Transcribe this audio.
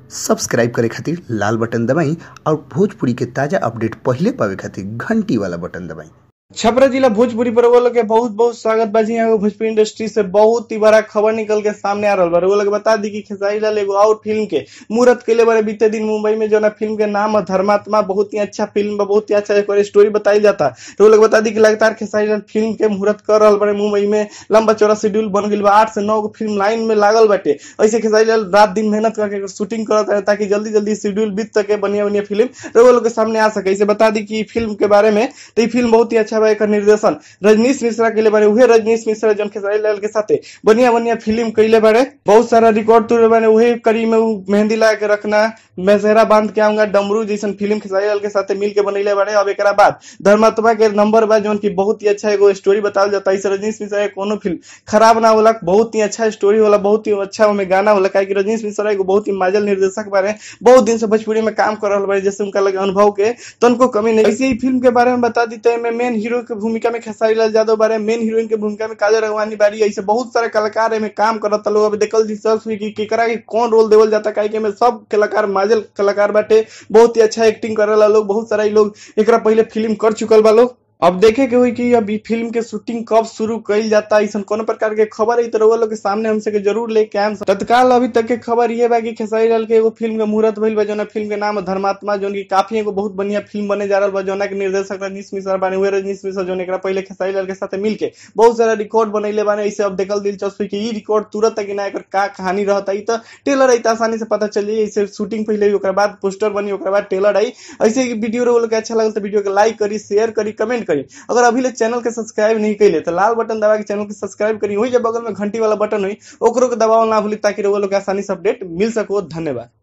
subscribe करे खातिर लाल button दबाई और भोजपुरी के ताजा अपडेट पहिले पावे खातिर घंटी वाला बटन दबाई छपरा जिला भोजपुरी पर वो लोग के बहुत बहुत स्वागत बाजी यहाँ भोजपुरी इंडस्ट्री से बहुत ही बड़ा खबर निकल के सामने आ रहा बा वो लोग बता दी कि खेसारी लाल एगो और फिल्म के मुहूर्त के लिए बड़े बीते दिन मुंबई में जो ना फिल्म के नाम है धर्मात्मा बहुत ही अच्छा फिल्म बा बहुत ही अच्छा एक स्टोरी बताई जाता तो वो लोग बता दी कि लगातार खेसारी लाल फिल्म के मुहूर्त कर रहा बड़े मुंबई में लंबा चौड़ा शेड्यूल बन गई बा आठ से नौ गो फिल्म लाइन में लागल बाटे ऐसे खेसारी लाल रात दिन मेहनत करके शूटिंग करता है ताकि जल्दी जल्दी शेड्यूल बीत सके बढ़िया बढ़िया फिल्म तो वो लोग के सामने आ सके इसे बता दी कि फिल्म के बारे में तो ये फिल्म बहुत ही अच्छा बा एकर निर्देशन रजनीश मिश्रा के लिए बारे उहे रजनीश मिश्रा जन खेसारी लाल के साथे बढ़िया बढ़िया फिल्म कैले बारे बहुत सारा रिकॉर्ड तोड़े बारे उहे कड़ी में उ मेहंदी लगा के रखना मैं सेहरा बांध के आऊंगा डमरू जैसन फिल्म खेसारी लाल के साथे मिल के बनैले बारे अब एकरा बाद धर्मात्मा के नंबर बा जौन की बहुत ही अच्छा एगो स्टोरी बताल जाता है रजनीश मिश्रा के कोनो फिल्म खराब ना होला बहुत ही अच्छा स्टोरी होला बहुत ही अच्छा में गाना होला काहे कि रजनीश मिश्रा एगो बहुत ही माजल निर्देशक बारे बहुत दिन से भोजपुरी में काम कर रहा बारे जैसे उनका लगे अनुभव के तनको कमी नहीं ऐसे ही फिल्म के बारे में बता देते हैं मेन हीरो के भूमिका में खेसारी लाल यादव बारे मेन हीरोइन के भूमिका में काजल रघवानी बारी ऐसे बहुत सारे कलाकार एमे काम करता लोग अभी देखल दिलचस्प हुई कि केकरा के कौन रोल देवल जाता काहे कि में सब कलाकार माजल कलाकार बाटे बहुत ही अच्छा एक्टिंग करेला लोग बहुत सारा इ लोग एकरा पहले फिल्म कर चुकल बा लोग अब देखे के हुई कि अब फिल्म के शूटिंग कब शुरू कईल जाता ऐसा कोनो प्रकार के खबर है तो रउआ लोग के सामने हमसे के जरूर लेके आएम तत्काल अभी तक के खबर ये बा कि खेसारी लाल के एगो फिल्म के मुहूर्त भइल बा जौना फिल्म के नाम है धर्मात्मा जौन की काफी एगो बहुत बढ़िया फिल्म बने जा रहा बा जौना के निर्देशक रजनीश मिश्रा बाने हुए रजनीश मिश्रा जौन एकरा पहले खेसारी लाल के साथ मिलके बहुत सारा रिकॉर्ड बनैले बाने ऐसे अब देखल दिलचस्प कि ई रिकॉर्ड तुरंत तक ना एकर का कहानी रहता ई तो टेलर आई आसानी से पता चल जाई ऐसे शूटिंग पहले ही ओकरा बाद पोस्टर बनी ओकरा बाद टेलर आई ऐसे ही वीडियो रउआ लोग के अच्छा लगल तो वीडियो के लाइक करी शेयर करी कमेंट करी अगर अभी ले चैनल के सब्सक्राइब नहीं कैले तो लाल बटन दबा के चैनल के सब्सक्राइब करी वही जब बगल में घंटी वाला बटन हुई ओकरो के दबाव ना भूली ताकि रउआ लोग के आसानी से अपडेट मिल सको धन्यवाद